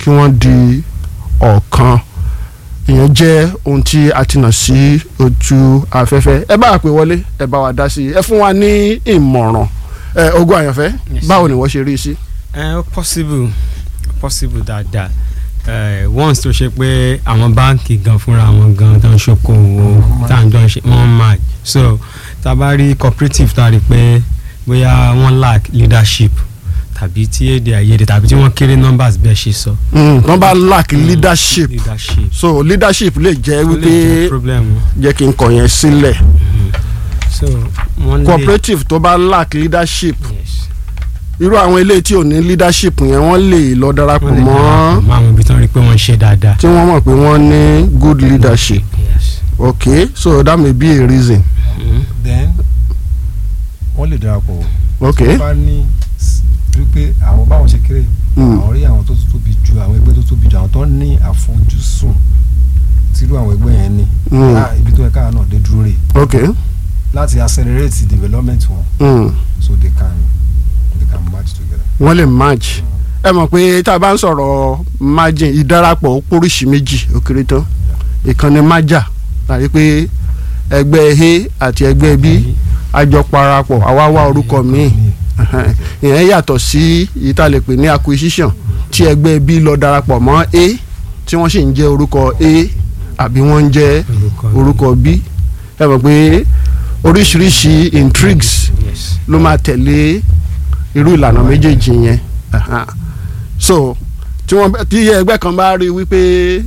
kí wọ́n di ọ̀kan ìyẹn jẹ́ ohun tí a ti nà sí ojú afẹ́fẹ́ ẹ bá wa pè wọlé ẹ bá wa dá sí i ẹ fún wa ní ìmọ̀ràn ẹ ogún àyànfẹ́ Yes. báwo ni wọ́n ṣe rí i sí. ẹ ó possible possible dáadáa ẹ once tó ṣe pé àwọn báǹkì gan fúnra wọn gan tó ń ṣokòwò tá à ń jọ ṣe wọ́n máa so tá a bá rí cooperative tá a rí pé bóyá wọ́n lack leadership tàbí tí èdè àìyedè tàbí tí wọ́n kéré numbers bẹ́ẹ̀ ṣe sọ. Mm, wọ́n bá lack leadership leadership so leadership lè jẹ́ ó lè wípé jẹ́ problem jẹ́ kí n kọ̀ yẹn sílẹ̀ so wọ́n lè cooperative tó bá lack leadership yes irú àwọn ilé tí ò ní leadership yẹn wọ́n lè lọ darapọ̀ wọ́n lè mọ́ darapọ̀ mọ́ àwọn ibi tó ń rí pé wọ́n ń ṣe dáadáa. tí wọ́n mọ̀ pé wọ́n ní good leadership yes. okay so that may be a reason Mhm. then wọ́n lè darapọ̀ okay bá ní s- wípé àwọn báwọn ṣe kéré Mm. àwọn rí àwọn tó tóbi ju àwọn ẹgbẹ́ tó tóbi ju àwọn tó ní àfojúsùn tírú àwọn ẹgbẹ́ yẹn ní Mm. Ah, ibi tó yẹ káà náà dé dúró rè okay láti accelerate development wọn mm. so they can they can match together. wọ́n lè match ẹ mọ̀ pé tá a bá ń sọ̀rọ̀ margin ìdarapọ̀ ó póríṣi méjì ó kéré tán ìkànnì májà tàbí pé ẹgbẹ́ a àti ẹgbẹ́ b àjọ parapọ̀ àwa wá orúkọ míì Ẹhẹ́n. ìyẹn yàtọ̀ sí èyí tá a lè pè ní acquisition tí ẹgbẹ́ b lọ darapọ̀ mọ́ a tí wọ́n sì ń jẹ́ orúkọ a àbí wọ́n ń jẹ́ orúkọ b ẹ mọ̀ pé oríṣiríṣi intrigues yes. ló máa tẹ̀lé irú ìlànà méjèèjì yẹn Ẹhẹ́n. so tí wọ́n tí ẹgbẹ́ kan bá rí wípé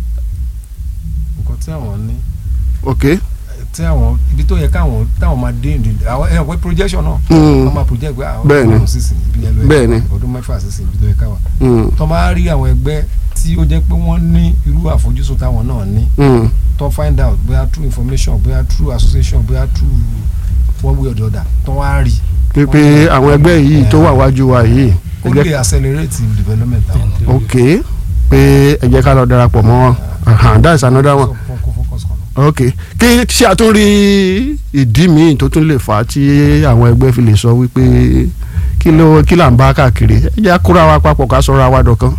nǹkan tí àwọn ní ok tí àwọn ibi tó yẹ káwọn táwọn máa dé ìdí àwọn ẹ̀ wọ́n projection náà Mm. wọ́n máa project pé àwọn Bẹ́ẹ̀ni. ọdún sísìn ibi yẹn ló yẹ Bẹ́ẹ̀ni. káwọn, ọdún mẹ́fà sísìn ibi tó yẹ káwọn mm, tó máa rí àwọn ẹgbẹ́ tí ó jẹ́ pé wọ́n ní irú àfojúsùn táwọn náà ní mm, tó find out bóyá through information bóyá through association bóyá through one way or the other tó wá rí pípé àwọn ẹgbẹ́ yìí tó wà wájú wa yìí ẹ ó jẹ́ lè accelerate development àwọn náà. ok pé ẹ jẹ́ ká lọ darapọ̀ mọ́ wọn Ahan, that's another one So, kó focus kan náà. ok kí ṣé a tún rí ìdí míì tó tún lè fà á tí àwọn ẹgbẹ́ fi lè sọ wípé kí ló kí là ń bá káàkiri ẹ jẹ́ kúrò àwa papọ̀ ká sọ̀rọ̀ àwa dọ̀kan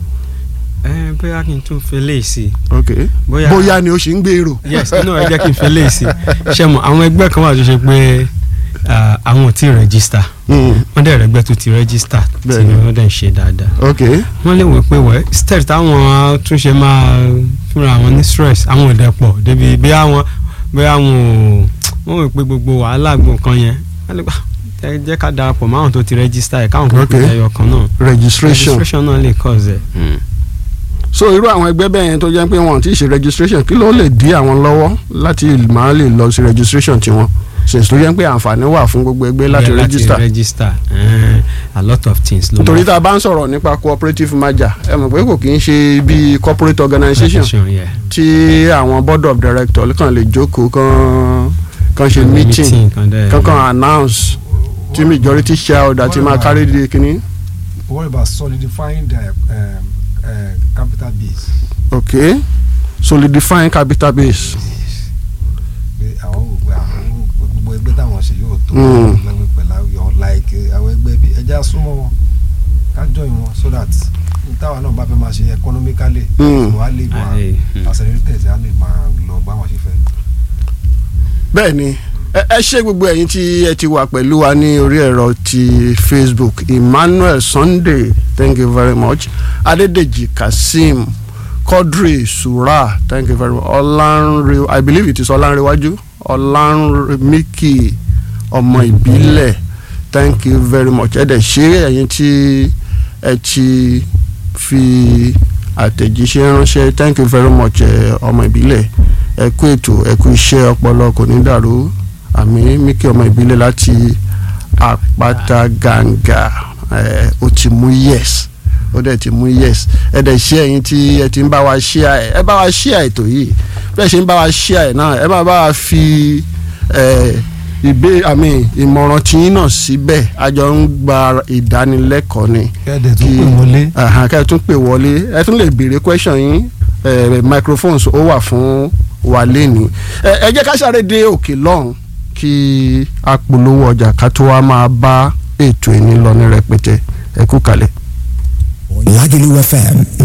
ẹ bóyá kí n tún fi lè sí ok Bóyá- bóyá ni ó sì ń gbèrò yes inú ẹ jẹ́ kí n fi lè sí ṣe mọ̀ àwọn ẹgbẹ́ kan wà tó ṣe pé ah, àwọn ò tí ì rẹ́gísítà Mm, wọ́n dẹ̀ rẹ́gbẹ́ tó ti rẹ́gísítà tí Bẹ́ẹ̀ni. wọ́n dẹ̀ ń ṣe dáadáa ok wọ́n lè wò pé wẹ́ step táwọn túnṣe máa fúnra àwọn ní stress àwọn ò dẹ̀ pọ̀ débi bí àwọn bí àwọn ò wọ́n wò pé gbogbo wàhálà gbogbo kan yẹn wọ́n lè gbà ẹ jẹ́ ká darapọ̀ mọ́ àwọn tó ti rẹ́gísítà ẹ̀ káwọn kò Okay. pè ẹyọ kan náà registration registration náà lè cause ẹ̀. so irú àwọn ẹgbẹ́ bẹ́ẹ̀ yẹn tó jẹ́ pé wọn ò tí ì ṣe registration kí ló lè dí àwọn lọ́wọ́ láti máa lè lọ sí registration tiwọn since tó jẹ́ pé àǹfààní wà fún gbogbo ẹgbẹ́ láti Yeah, register register eh, a lot of things ló nítorí máa- tá a bá ń sọ̀rọ̀ nípa cooperative merger ẹ mọ̀ pé kò kì í ṣe bí corporate organization Organization, yeah. tí àwọn board of directors kàn lè jókòó kàn kàn ṣe meeting kan dẹ̀- kàn kàn announce tí majority shareholder ti máa carry the kínní what about solidifying their um, uh, capital base okay solidifying capital base pé àwọn ò pé àwọn gbogbo ẹgbẹ́ táwọn ṣe yóò tó Mm. lẹ́gbẹ̀ẹ́ pẹ̀lú àwọn like eh, àwọn ẹgbẹ́ bíi ẹja súnmọ́ wọn ká join wọn so that n táwa náà bá fẹ́ máa ṣe economically Mm. wọ́n á lè máa Àlè, mm. accelerated á lè máa lọ báwọn ṣe fẹ́. bẹ́ẹ̀ ni ẹ ẹ ṣe gbogbo ẹ̀yin tí ẹ ti wà pẹ̀lú wa ní orí ẹ̀rọ ti Facebook Emmanuel Sunday thank you very much Adedeji Kazeem Quadri Sura thank you very much Ọlánre I believe it is Ọlánrewájú Ọlánremíkì ọmọ ìbílẹ̀ thank you very much ẹ dẹ̀ ṣe ẹ̀yin tí ẹ ti fi àtẹ̀jíṣẹ́ ránṣẹ́ thank you very much ẹ, ọmọ ìbílẹ̀ ẹ kú ètò ẹ kú iṣẹ́ ọpọlọ kò ní dàrú àmì míkì ọmọ ìbílẹ̀ láti àpáta gàǹgà ẹ ó ti mú yes ó dẹ̀ ti mú yes ẹ dẹ̀ ṣe ẹ̀yin tí ẹ ti ń bá wa share ẹ̀ ẹ bá wa share ètò yìí bẹ́ẹ̀ ṣe ń bá wa share ẹ̀ náà ẹ máa bá wa fi ẹ ìbé àmì ìmọ̀ràn tiyín náà síbẹ̀ a jọ ń gba ìdánilẹ́kọ̀ọ́ ni kẹ́ẹ̀dẹ̀ tó Kí- pè wọlé Àhàn, kẹ́ ẹ tún pè wọlé ẹ tún lè béèrè question yín ẹ, microphones ó wà fún wa lẹ́ni ẹ ẹ jẹ́ ká sáré dé òkè lọ́hùn kí a polówó ọjà ká tó wá máa bá ètò ìní lọ ní rẹpẹtẹ ẹ kú kalẹ̀. Lagelu FM